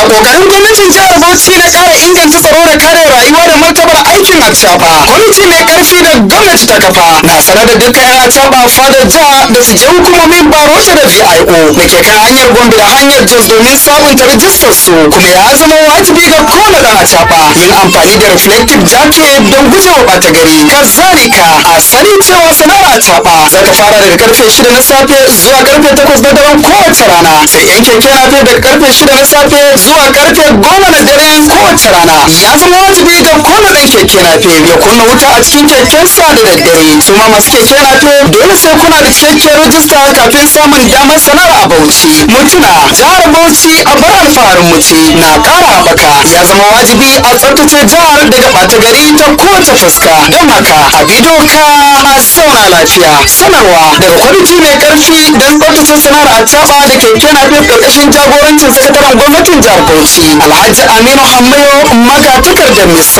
kokarin gwamnatin jihar Bauchi na ƙara inganta tsaro da kare rayuwa da martabar aikin acaba kwamiti mai karfi da gwamnati ta kafa na sanar da dukkan yan acaba fadar jiha da su je hukumomin barota da VIO da ke kan hanyar Gombe da hanyar Jos domin sabunta rijistar su kuma ya zama wajibi ga kowane dan acaba yin amfani da reflective jacket don gujewa ɓata gari kazalika a sani cewa sana'ar acaba za ta fara daga karfe shida na safe zuwa karfe takwas na daren kowace rana sai yan keke nafe daga karfe shida na safe zuwa karfe goma na dare kowace rana ya zama wajibi ga kowane ɗan keke nafe ya kunna wuta a cikin kekensa da daddare su ma masu keke nafe dole sai kuna da cikakkiyar rajista kafin samun damar sana'ar a bauchi mutuna jihar bauchi a bar alfaharin muci na ƙara haɓaka ya zama wajibi a tsaftace jihar daga ɓata gari ta kowace fuska don haka a bidiyo ka a sauna lafiya sanarwa daga kwamiti mai karfi don tsaftace sana'ar a caɓa da keke nafe ƙarƙashin jagorancin sakataren gwamnatin jihar bauchi alhaji aminu hammayo magatakardar misau